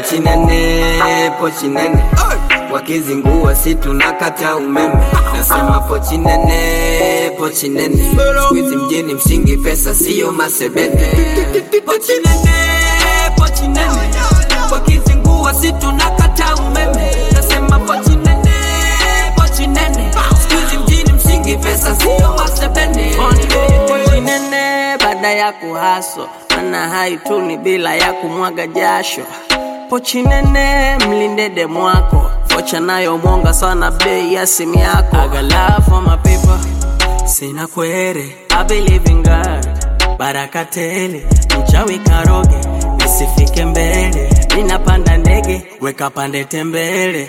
pochi nene, pochi nene wakizingua si tunakata umeme. Nasema pochi nene, pochi nene, squeeze mjini mshingi, pesa siyo masebene. Pochi nene, pochi nene, wakizingua si tunakata umeme. Nasema pochi nene, pochi nene, squeeze mjini mshingi, pesa siyo masebene. Pochi nene baada ya kuhaso, ana haituni bila ya kumwaga jasho. Pochi nene mlinde demu wako, vocha nayo mwonga sana bei ya simu yako. I got love for my people, sina kwere. I believe in God, baraka tele, mchawi karoge, nisifike mbele. Ninapanda ndege, weka pande tembele.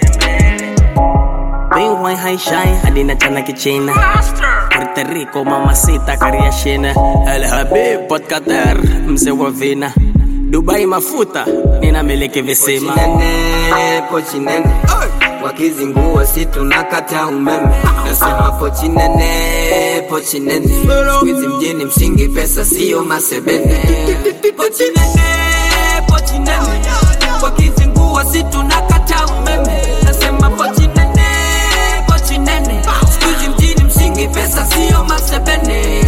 Bingwai haishai hadi na chana kichina Puerto Rico mamacita kariashina El Habib Port Qatar mzee wa vina Dubai mafuta ninamiliki visima Pochi nene, pochi nene wakizingua si tunakata umeme. Nasema pochi nene, pochi nene, squeeze mjini mshingi, pesa siyo masebene. Pochi nene, pochi nene wakizingua si tunakata umeme. Nasema pochi nene, pochi nene, squeeze mjini mshingi, pesa siyo masebene.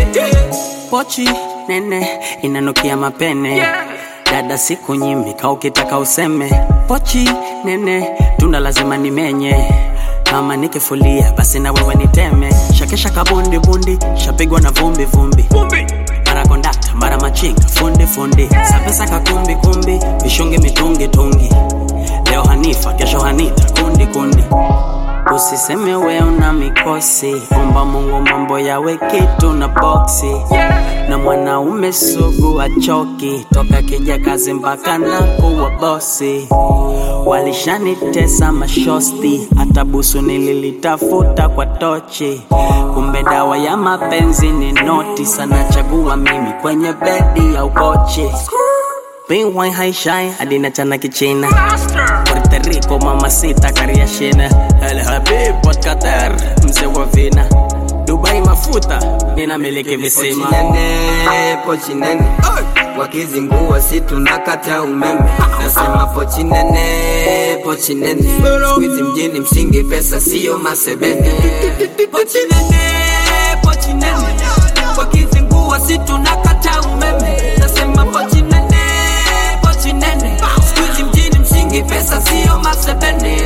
Pochi nene inanukia mapene Dada siku nyimika ukitaka useme Pochi nene tunda lazima nimenye kama nikifulia basi na wewe niteme shakesha kabundi bundi shapigwa na vumbi vumbi mara kondakta mara machinga fundi fundi sapesa kakumbi kumbi vishungi mitungi tungi leo hanifa kesho hanita kundi kundi Usiseme we una mikosi, omba Mungu mambo yawe kitu na boksi. Na mwanaume sugu achoki, toka kija kazi mpaka na kuwa bosi. Walishanitesa mashosti, hata busu nililitafuta kwa tochi. Kumbe dawa ya mapenzi ni noti, sana chagua mimi kwenye bedi ya ukochi. Bingwai haishai hadi na chana kichina Puerto Rico mamacita kariashina El Habib Port Qatar mzee wa vina Dubai mafuta ninamiliki visima Pochi nene, pochi nene wakizingua si tunakata umeme. Nasema pochi nene, pochi nene, squeeze mjini mshingi, pesa siyo masebene. Pochi nene, pochi nene wakizingua si tunakata umeme. Nasema pochi nene, pochi nene, squeeze mjini mshingi, pesa siyo masebene.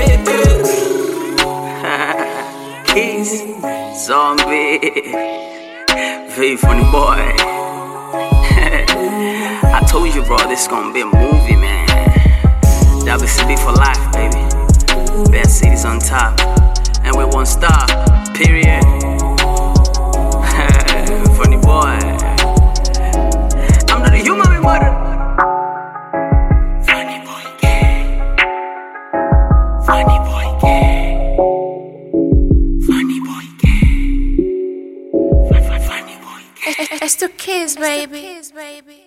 Keys, Zombie, very funny boy. I told you, bro, this gonna be a movie, man. WCB for life, baby. Best cities on top, and we won't stop. Period. funny boy. I'm not a human, my mother. Funny boy, gay. Funny boy, gay. Funny boy, gay. Funny boy, gay. It's the kids, baby.